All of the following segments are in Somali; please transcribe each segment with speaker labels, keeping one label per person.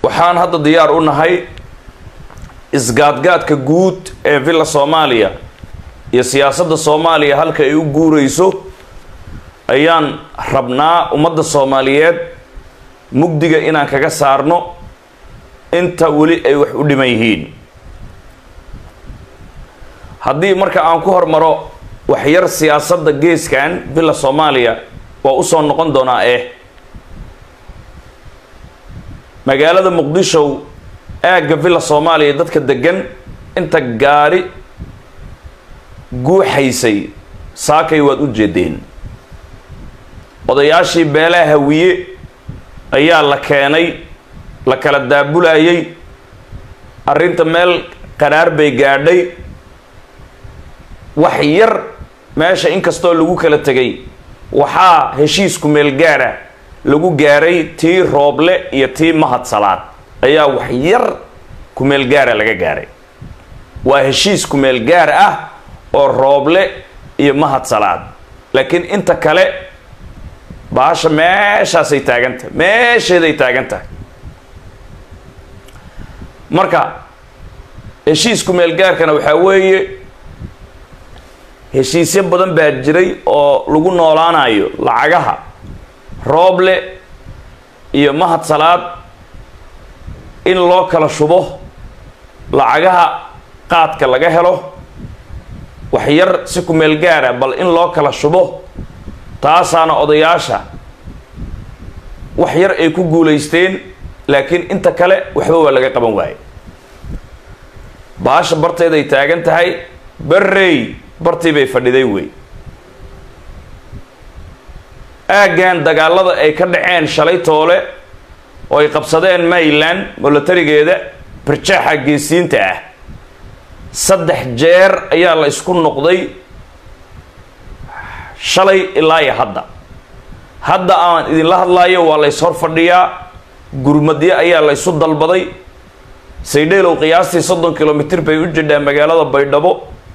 Speaker 1: waxaan hadda diyaar u nahay isgaadgaadka guud ee villa soomaaliya iyo siyaasadda soomaaliya halka ay u guurayso ayaan rabnaa ummadda soomaaliyeed mugdiga inaan kaga saarno inta weli ay wax u dhiman yihiin haddii marka aan ku hormaro waxyar siyaasadda geeskan villa soomaaliya waa usoo noqon doonaa eh magaalada muqdisho aagga villa soomaaliya dadka degan inta gaari guuxaysay saakay waad u jeedeen odayaashii beelaha hawiye ayaa la keenay la kala daabulayay arrinta meel qaraar bay gaadhay wax yar meesha inkastoo lagu kala tegay waxaa heshiisku meel gaara lagu gaaray tii rooble iyo tii mahad salaad ayaa wax yar kumeel gaara laga gaaray waa heshiis kumeel gaar ah oo rooble iyo mahad salaad laakiin inta kale baasha meeshaasay taagan tahay meesheeday taagan tahay marka heshiis kumeel gaarkana waxaa weeye heshiisyo badan baa jiray oo lagu noolaanayo lacagaha rooble iyo mahad salaad in loo kala shubo lacagaha qaadka laga helo wax yar si kumeel gaara bal in loo kala shubo taasaana odayaasha wax yar ay ku guulaysteen laakiin inta kale waxba waa laga qaban waaye baasha barteeday taagan tahay barrey bartii bay fadhiday wey aaggan dagaalada ay ka dhaceen shalay toole oo ay qabsadeen mayland milatarigeeda barjaaxa geesiinta ah saddex jeer ayaa la isku noqday shalay ilaa iyo hadda hadda aan idinla hadlaayo waa la yshor fadhiyaa gurmadyo ayaa la ysu dalbaday saydheelow qiyaastii soddon kilomitr bay u jidhaa magaalada baydhabo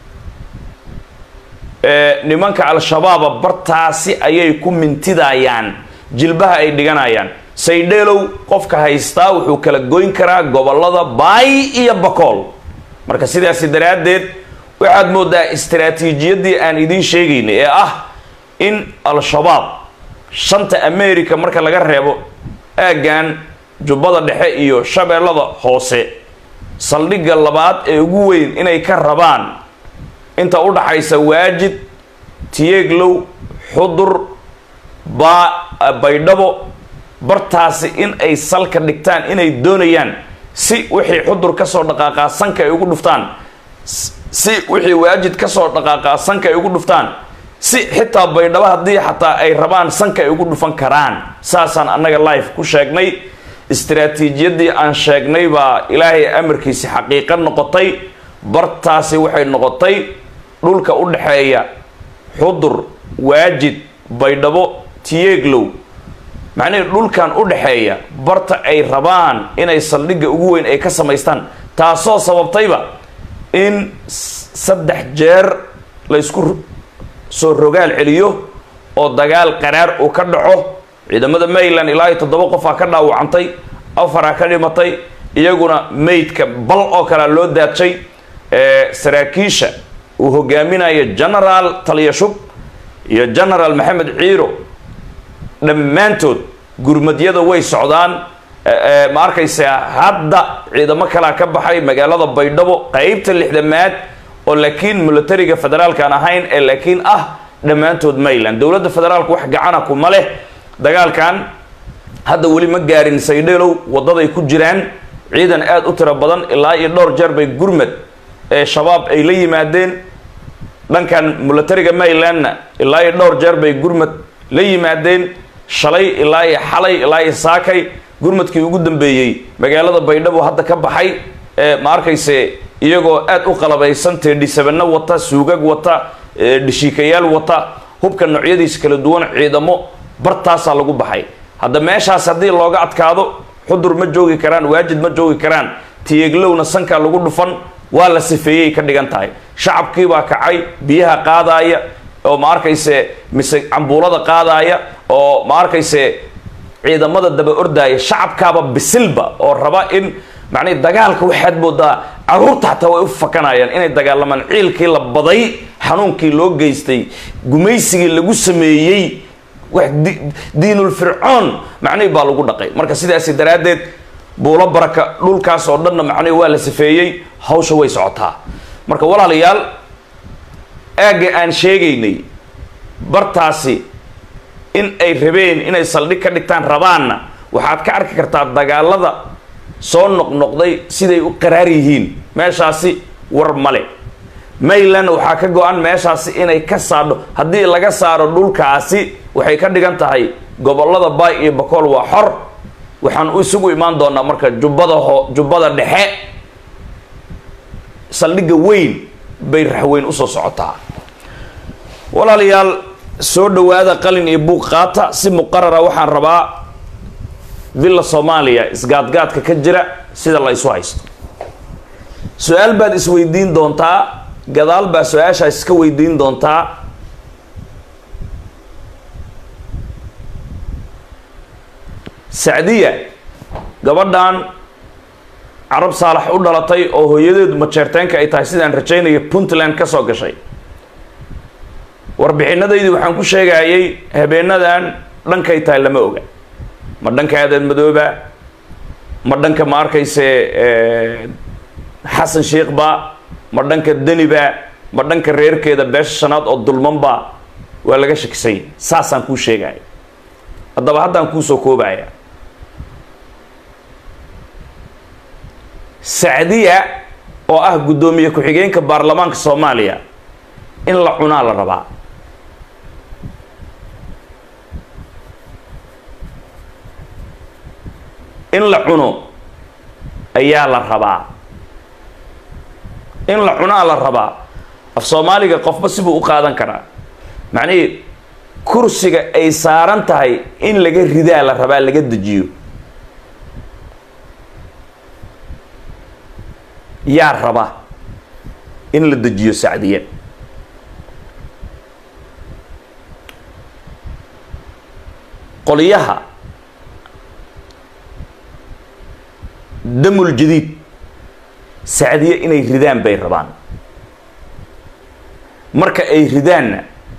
Speaker 1: nimanka al-shabaaba bartaasi ayay ku mintidayaan jilbaha ay dhiganayaan saydheelow qofka haystaa wuxuu kala goyn karaa gobolada baay iyo bakool marka sidaasi daraaddeed waxaad moodaa istaraatiijiyaddii aan idiin sheegaynay ee ah in al-shabaab shanta america marka laga reebo aaggan jubbada dhexe iyo shabeellada hoose saldhigga labaad ee ugu weyn inay ka rabaan inta u dhaxaysa waajid tiyeeglow xudur baa baydhabo bartaasi in ay salka dhigtaan inay doonayaan si wixii xudur kasoo dhaqaaqaa sanka ay ugu dhuftaan si wixii waajid kasoo dhaqaaqaa sanka ay ugu dhuftaan si xitaa baydhabo haddii xataa ay rabaan sanka ay ugu dhufan karaan saasaan annaga life ku sheegnay istaraatiijiyaddii aan sheegnay baa ilaahay amarkiisi xaqiiqo noqotay bartaasi waxay noqotay dhulka u dhexeeya xudur waajid baydhabo tiyeeglow macnihii dhulkan u dhexeeya barta ay rabaan inay saldhigga ugu weyn ay ka samaystaan taasoo sababtayba in saddex jeer la ysku soo rogaal celiyo oo dagaal qaraar uu ka dhaco ciidamada mayland ilaa iyo toddoba qofaa ka dhaawacantay afaraa ka dhimatay iyaguna maydka bal oo kalea loo daadshay saraakiisha uu hogaaminayo genaraal taliyashub iyo genaraal maxamed ciiro dhammaantood gurmadyada way socdaan ma arkaysa hadda ciidamo kalaa ka baxay magaalada baydhabo qeybta lixdamaad oo laakiin milatariga federaalkaan ahayn ee laakiin ah dhammaantood mayland dowladda federaalku wax gacana kuma leh dagaalkan hadda weli ma gaarin saydheelow waddaday ku jiraan ciidan aada u tiro badan ilaa iyo dhowr jeer bay gurmad ee shabaab ay la yimaadeen dhankan milatariga maylandna ilaa iyo dhowr jeer bay gurmad la yimaadeen shalay ilaa iyo xalay ilaa iyo saakay gurmadkii ugu dambeeyey magaalada baydhabo hadda ka baxay ee ma arkayse iyagoo aada u qalabaysan teedhisabano wata suugag wata dhishiikayaal wata hubka noocyadiisa kala duwan ciidamo bartaasaa lagu baxay hadda meeshaas haddii looga adkaado xudur ma joogi karaan waajid ma joogi karaan tiyeeglowna sankaa lagu dhufan waa la sifeeyey ka dhigan tahay shacabkiibaa kacay biyaha qaadaaya oo ma arkayse mise cambuulada qaadaaya oo ma arkayse ciidamada daba ordaaya shacabkaaba bisilba oo raba in macnihi dagaalka waxaad moodaa caruurta xataa way u fakanayaan inay dagaalamaan ciilkii la baday xanuunkii loo geystay gumaysigii lagu sameeyey wax diinul fircoon macnihi baa lagu dhaqay marka sidaasi daraaddeed buulo baraka dhulkaas oo dhanna macnihi waa la safeeyey hawsha way socotaa marka walaalayaal aagga aan sheegaynay bartaasi in ay rabeen inay saldhig ka dhigtaan rabaanna waxaad ka arki kartaa dagaalada soo noqnoqday siday u qaraar yihiin meeshaasi war male mayland waxaa ka go-an meeshaasi inay ka saadho haddii laga saaro dhulkaasi waxay ka dhigan tahay gobolada baay iyo bakool waa xor waxaan isugu imaan doonaa marka jubbada ho jubbada dhexe saldhigga weyn bay raxweyn usoo socotaa walaalayaal soo dhawaada qalin iyo buuq qaata si muqarara waxaan rabaa villa soomaaliya isgaadgaadka ka jira sida la isu haysto su-aal baad isweydiin doontaa gadaal baa su-aashaas iska weydiin doontaa sacdiya gabadhan carab saalax u dhalatay oo hooyadeedu majeerteenka ay tahay sidaan rajaynaya puntland ka soo gashay warbixinadaydii waxaan ku sheegayay habeenadan dhankay tahay lama oga ma dhanka aadan madooba ma dhanka ma arkayse xasan sheikba ma dhanka deniba ma dhanka reerkeeda beesha shanaad oo dulmanba waa laga shakisay saasaan kuu sheegaya haddaba haddaan kuusoo koobaya sacdiya oo ah guddoomiye ku-xigeenka baarlamaanka soomaaliya in la cunaa la rabaa in la cuno ayaa la rabaa in la cunaa la rabaa af soomaaliga qofba sibuu u qaadan karaa macnihii kursiga ay saaran tahay in laga ridaa la rabaa laga dejiyo yaa raba in la dejiyo sacdiya qolyaha damul jadiid sacdiye inay ridaan bay rabaan marka ay ridaanna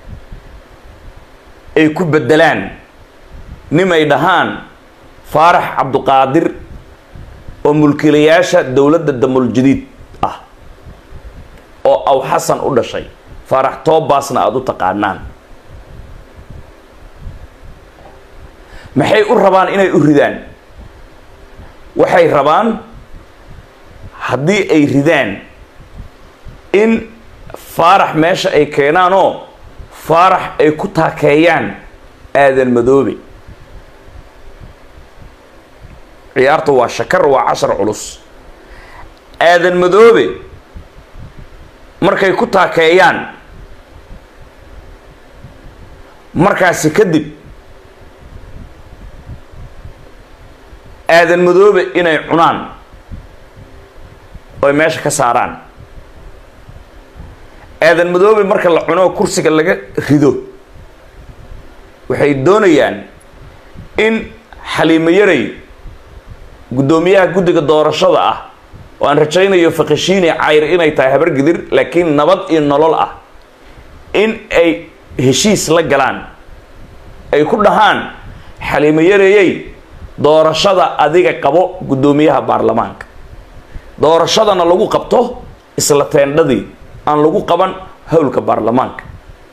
Speaker 1: ay ku beddelaan nimay dhahaan faarax cabduqaadir oo mulkiilayaasha dowladda damul jadiid ah oo aw xasan u dhashay faarax toobaasna aada u taqaanaan maxay u rabaan inay u ridaan waxay rabaan haddii ay ridaan in faarax meesha ay keenaanoo faarax ay ku taakeeyaan aadan madoobe ciyaartu waa shakar waa cashar culus aadan madoobe markay ku taakeeyaan markaasi kadib aadan madoobe inay cunaan oy meesha ka saaraan aadan madoobe marka la cuno kursiga laga rido waxay doonayaan in xaliimo yaray guddoomiyaha guddiga doorashada ah oo aan rajaynayo fakashiini cayr inay tahay habargidir laakiin nabad iyo nolol ah in ay heshiis la galaan ay ku dhahaan xaliimo yareeyey doorashada adiga qabo guddoomiyaha baarlamaanka doorashadana lagu qabto isla teendhadii aan lagu qaban howlka baarlamaanka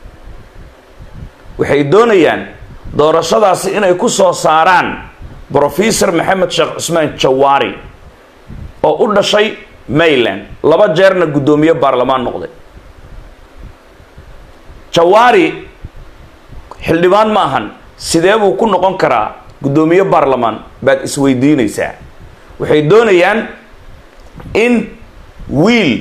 Speaker 1: waxay doonayaan doorashadaasi inay ku soo saaraan brofesor maxamed sheekh cusmaan jawaari oo u dhashay mayland laba jeerna guddoomiye baarlamaan noqday jawaari xildhibaan ma ahan sidee buu ku noqon karaa guddoomiye baarlamaan baad isweydiinaysaa waxay doonayaan in wiil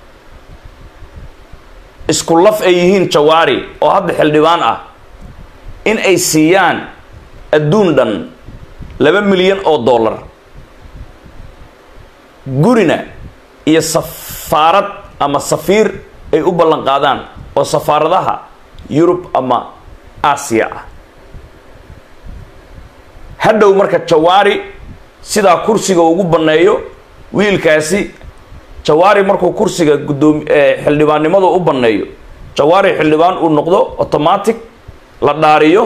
Speaker 1: isku laf ay yihiin jawaari oo hadda xildhibaan ah in ay siiyaan adduun dhan laba milyan oo dollar gurina iyo safaarad ama safiir ay u ballan qaadaan oo safaaradaha yurub ama aasiya ah hadhow marka jawaari sidaa kursiga ugu banneeyo wiilkaasi jawaari markuu kursiga guddoomi xildhibaannimadu u banneeyo jawaari xildhibaan uu noqdo automatic la dhaariyo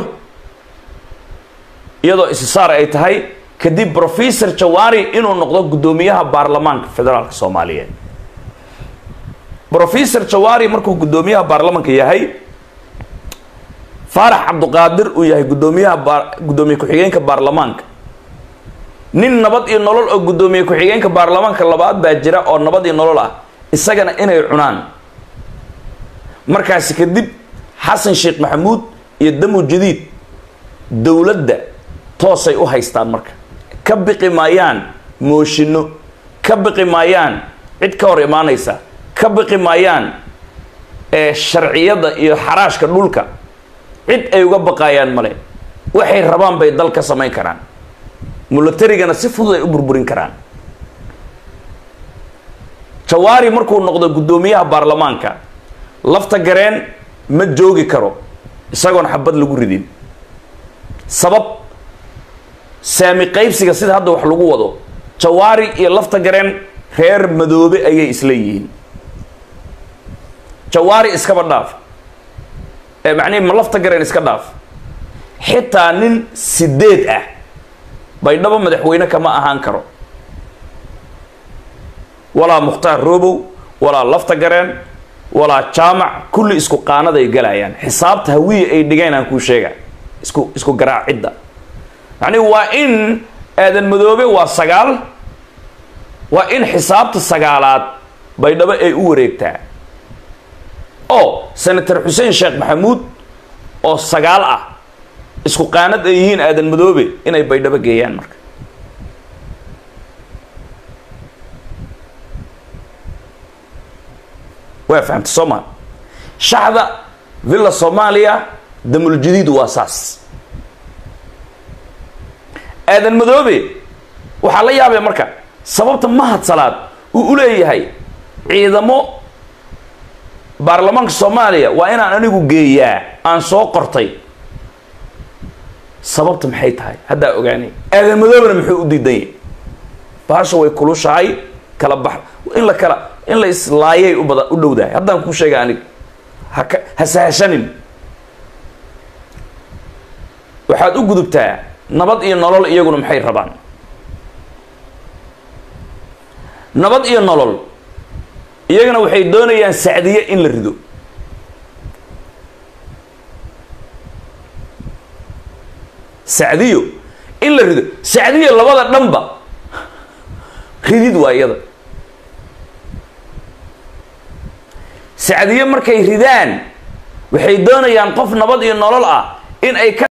Speaker 1: iyadoo isisaar ay tahay kadib professor jawaari inuu noqdo guddoomiyaha baarlamaanka federaalka soomaaliyeed professor jawaari markuu guddoomiyaha baarlamanka yahay faarax cabduqaadir uu yahay guddoomiyaha baa guddoomiye ku-xigeenka baarlamaanka nin nabad iyo nolol oo guddoomiye ku-xigeenka baarlamaanka labaad baa jira oo nabad iyo nolol ah isagana inay cunaan markaasi kadib xasan sheekh maxamuud iyo damu jadiid dowladda toosay u haystaan marka ka biqi maayaan mooshinno ka biqi maayaan cid ka hor imaanaysa ka biqi maayaan ee sharciyada iyo xaraashka dhulka cid ay uga baqaayaan male waxay rabaan bay dal ka samayn karaan mulatarigana si fudud ay u burburin karaan jawaari markuu noqdo guddoomiyaha baarlamaanka lafta gareen ma joogi karo isagoon xabad lagu ridin sabab saami qaybsiga sida hadda wax lagu wado jawaari iyo lafta gareen reer madoobe ayay isla yihiin jawaari iskaba dhaaf ee macnihi ma lafta gareen iska dhaaf xitaa nin sideed ah baydhabo madaxweyne kama ahaan karo walaa mukhtaar robow walaa lafta gareen walaa jaamac kulli isku qaanaday galayaan xisaabta hawiya ay dhigeen aan kuu sheega isku isku garaacidda macnihi waa in aadan madoobe waa sagaal waa in xisaabta sagaalaad baydhabo ay u wareegtaa oo senator xuseen sheekh maxamuud oo sagaal ah isku qaanad ay yihiin aadan madoobe inay baydhabo geeyaan marka waa fahamta soo maa shaxda villa soomaaliya damuljadiid waa saas aadan madoobe waxaa la yaabaya marka sababta mahad salaad uu u leeyahay ciidamo baarlamaanka soomaaliya waa inaan anigu geeyaa aan soo qortay sababta maxay tahay haddaa ogaanay aadan madoobena muxuu u diidan yahay baasha way kulushahay kala bax in la kala in la islaayay u bada u dhowdahay haddaan kuu sheega aniga haka ha sahashanin waxaad u gudubtaa nabad iyo nolol iyaguna maxay rabaan nabad iyo nolol iyagana waxay doonayaan sacdiye in la rido sacdiyo in la rido sacdiyo labada dhanba ridid waa iyada sacdiye markay ridaan waxay doonayaan qof nabad iyo nolol ah in ay ka